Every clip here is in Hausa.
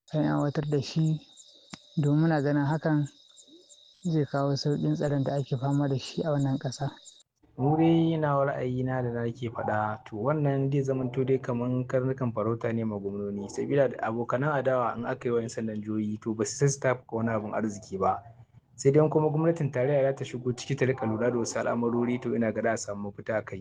an aiwatar da shi domin muna ganin hakan zai kawo sauƙin tsaron da ake fama da shi a wannan ƙasa. mu dai nawa ra'ayina da nake faɗa to wannan zai zamanto dai kaman karnukan farauta ne ma gwamnoni sabila da abokanan adawa in aka yi wa 'yan sandan jihohi to ba su sai su tafuka wani abun arziki ba sai dai kuma gwamnatin tarayya za ta shigo ciki ta rika lura da wasu al'amarori to ina ga za a samu mafita kai.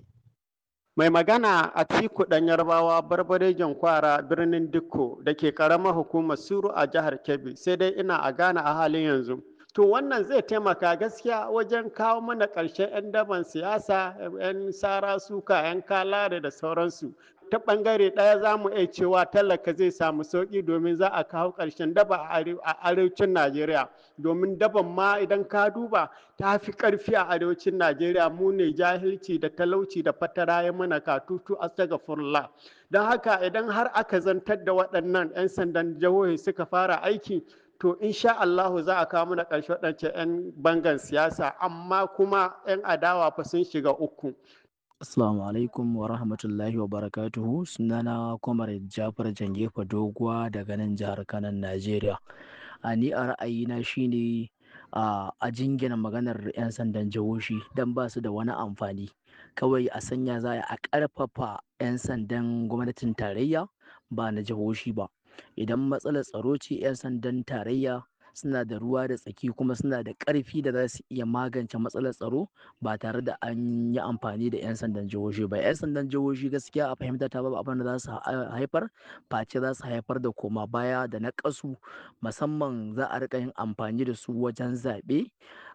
Mai magana a Tiku ɗan Yarbawa barbarejin kwara birnin Dikko da ke ƙaramar hukumar Suru a jihar Kebbi sai dai ina a Ghana a halin yanzu. To wannan zai taimaka gaskiya wajen kawo mana ƙarshen 'yan daban siyasa, 'yan sara suka, 'yan kalare da sauransu. Ta ɓangare ɗaya za mu iya cewa talaka zai samu sauƙi domin za a kawo ƙarshen daba a arewacin Najeriya. Domin daban ma idan ka duba ta fi ƙarfi a arewacin Najeriya mu ne jahilci da talauci da fatara ya mana katutu a furla. Don haka idan har aka zantar da waɗannan 'yan sandan jihohi suka fara aiki to insha Allahu za a kawo mana ƙarshe waɗancan 'yan bangan siyasa amma kuma 'yan adawa fa sun shiga uku. Assalamu alaikum wa rahmatullahi wa barakatuhu sunana Kwamar Jafar Jangefa Doguwa daga nan jihar Kanan Najeriya. A ni a ra'ayina shine a jingina maganar 'yan sandan jihohi don ba su da wani amfani. Kawai a sanya za a ƙarfafa 'yan sandan gwamnatin tarayya ba na jihohi ba. Idan matsalar tsaro ce 'yan sandan tarayya suna da ruwa da tsaki kuma suna da ƙarfi da za su iya magance matsalar tsaro ba tare da an yi amfani da 'yan sandan jihohi ba 'yan sandan jihohi gaskiya a fahimta ta babu abin da za su haifar face za su haifar da koma baya da na ƙasu musamman za a rika yin amfani da su wajen zaɓe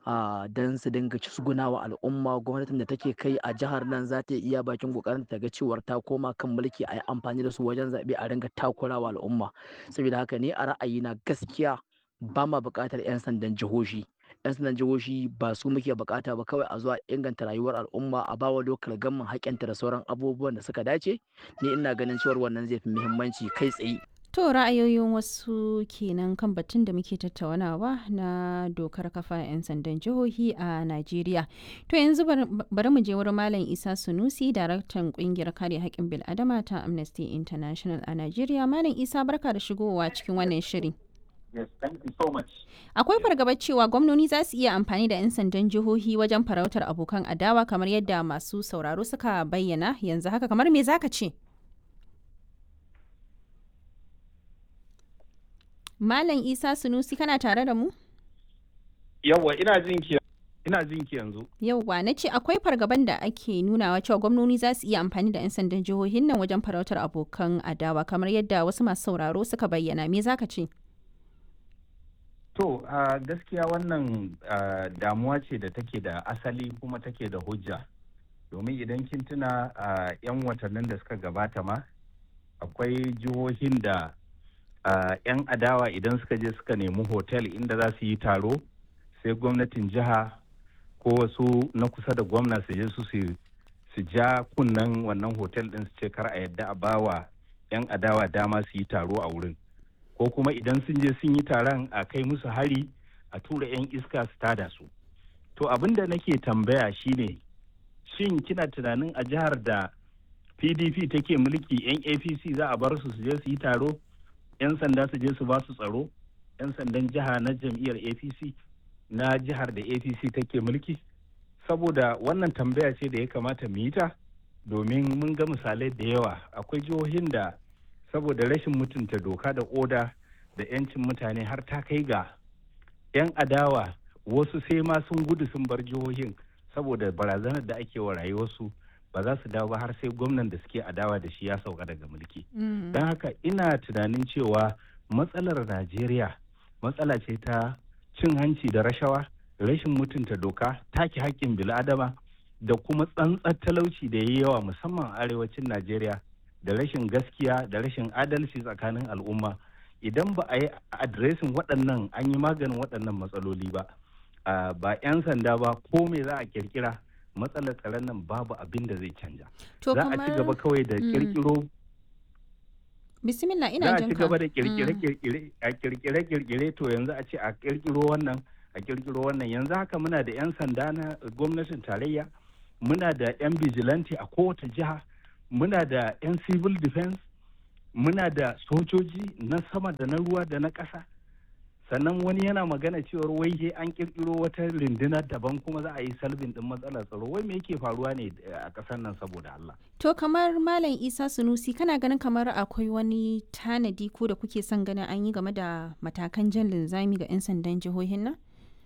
don su dinga wa al'umma gwamnatin da take kai a jihar nan za ta iya bakin kokarin ta ga cewar ta koma kan mulki a yi amfani da su wajen zaɓe a ringa takurawa al'umma saboda haka ne a ra'ayina gaskiya ba ma buƙatar 'yan sandan jihohi 'yan sandan jihohi ba su muke buƙata ba kawai a zuwa inganta rayuwar al'umma a bawa lokal gamman haƙƙinta da sauran abubuwan da suka dace ni ina ganin cewar wannan zai fi muhimmanci kai tsaye To ra'ayoyin wasu kenan kan batun da muke tattaunawa na dokar kafa 'yan sandan jihohi a Najeriya. To yanzu bari mu je wurin Malam Isa Sunusi, daraktan kungiyar kare haƙƙin bil'adama ta Amnesty International a Najeriya. Malam Isa barka da shigowa cikin wannan shiri. Yes, thank you so much. Akwai fargabar cewa gwamnoni za su iya amfani da 'yan sandan jihohi wajen farautar abokan adawa kamar yadda masu sauraro suka bayyana yanzu haka kamar me zaka ce? Malam Isa Sunusi kana tare da mu? Yawwa ina jin ki ina jin ki yanzu. Yawwa na ce akwai fargaban da ake nunawa cewa gwamnoni za su iya amfani da 'yan sandan jihohin nan wajen farautar abokan adawa kamar yadda wasu masu sauraro suka bayyana me zaka ce? To uh, gaskiya wannan uh, damuwa ce da take da asali kuma take da hujja. Domin idan kin tuna uh, 'yan watannin da suka gabata ma akwai jihohin da 'yan adawa idan suka je suka nemi hotel inda za su yi taro sai gwamnatin jiha ko wasu na kusa da gwamna su je su su ja kunnen wannan hotel din su ce kar a yadda a bawa 'yan adawa dama su yi taro a wurin. ko kuma idan sun je sun yi taron a kai musu hari a tura 'yan iska su tada su to abin da nake tambaya shine shin kina tunanin a jihar da pdp take mulki 'yan apc za a bar su su je su yi taro 'yan sanda su je su ba su tsaro 'yan sandan jiha na jam'iyyar apc na jihar da apc take mulki saboda wannan tambaya ce da ya kamata mu yi ta domin mun ga misalai da yawa akwai jihohin da saboda rashin mutunta doka da oda da 'yancin mutane har ta kai ga 'yan adawa wasu sai ma sun gudu sun bar jihohin saboda barazanar da ake wa rayuwarsu ba za su dawo ba har sai gwamnan da suke adawa da shi ya sauka daga mulki don haka ina tunanin cewa matsalar najeriya matsala ce ta cin hanci da rashawa rashin mutunta doka take haƙƙin bil'adama da kuma tsantsar talauci da ya yi yawa musamman arewacin najeriya da rashin gaskiya da rashin adalci tsakanin al'umma idan ba a yi adiresin waɗannan an yi maganin waɗannan matsaloli ba ba 'yan sanda ba ko me za a kirkira matsalar tsaron nan babu abin da zai canja za a ci gaba kawai da kirkiro bismillah ina za a jinka ci gaba da kirkire a kirkire kirkire to yanzu a ce a kirkiro wannan a kirkiro wannan yanzu haka muna da 'yan sanda na gwamnatin tarayya muna da 'yan vigilante a kowace jiha muna da 'yan civil defense muna da sojoji na sama da na ruwa da na ƙasa sannan wani yana magana cewar wai he an kirkiro wata rundunar daban kuma za a yi salbin din matsalar tsaro wai me yake faruwa ne a ƙasar nan saboda Allah To kamar Malam Isa Sunusi kana ganin kamar akwai wani tanadi ko da kuke son ganin an yi game da matakan jan linzami ga 'yan sandan jihohin nan?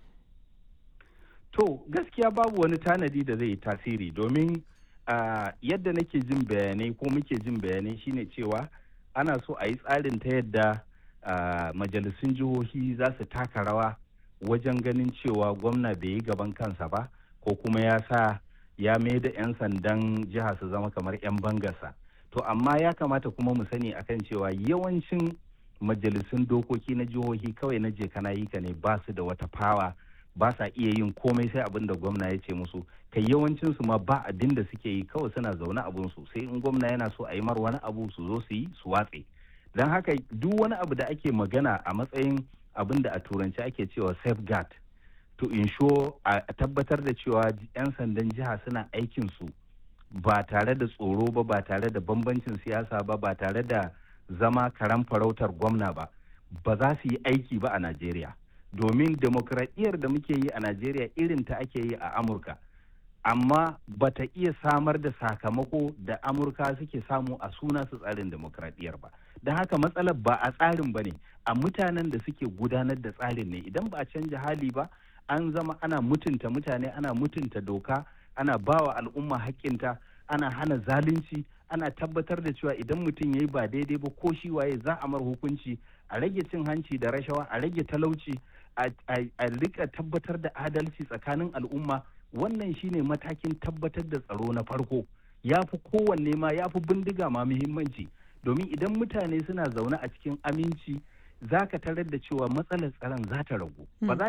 To gaskiya babu wani tanadi da zai yi tasiri domin uh, yadda nake jin bayanai ko muke jin bayanai shine cewa ana so a yi tsarin ta yadda uh, majalisun jihohi za su taka rawa wajen ganin cewa gwamna bai yi gaban kansa ba ko kuma ya sa ya mai da 'yan sandan jiha su zama kamar 'yan bangarsa. To amma ya kamata kuma mu sani akan cewa yawancin majalisun dokoki na jihohi kawai na je kana yi ka ne ba su da wata fawa ba sa iya yin komai sai abin da gwamna ya ce musu kai yawancin su ma ba abin da suke yi kawai suna zaune abun su sai in gwamna yana so a yi mar wani abu su zo su yi su watse don haka duk wani abu da ake magana a matsayin abin da a turanci ake cewa safeguard to ensure a tabbatar da cewa 'yan sandan jiha suna aikin su ba tare da tsoro ba ba tare da bambancin siyasa ba ba tare da zama karan farautar gwamna ba ba za su yi aiki ba a najeriya domin demokradiyyar da muke yi a najeriya irin ta ake yi a amurka amma ba ta iya samar da sakamako da amurka suke samu a suna su tsarin demokradiyyar ba don haka matsalar ba a tsarin ba ne a mutanen da suke gudanar da tsarin ne idan ba a canja hali ba an zama ana mutunta mutane ana mutunta doka ana bawa al'umma haƙƙinta ana hana zalunci ana tabbatar da cewa idan mutum ya yi ba daidai ba ko shi waye za a mar hukunci a rage cin hanci da rashawa a rage talauci a rika tabbatar da adalci tsakanin al'umma wannan shine matakin tabbatar da tsaro na farko ya fi kowanne ma ya fi bindiga ma muhimmanci domin idan mutane suna zaune a cikin aminci za ka tarar da cewa matsalar tsaron za ta ragu ba za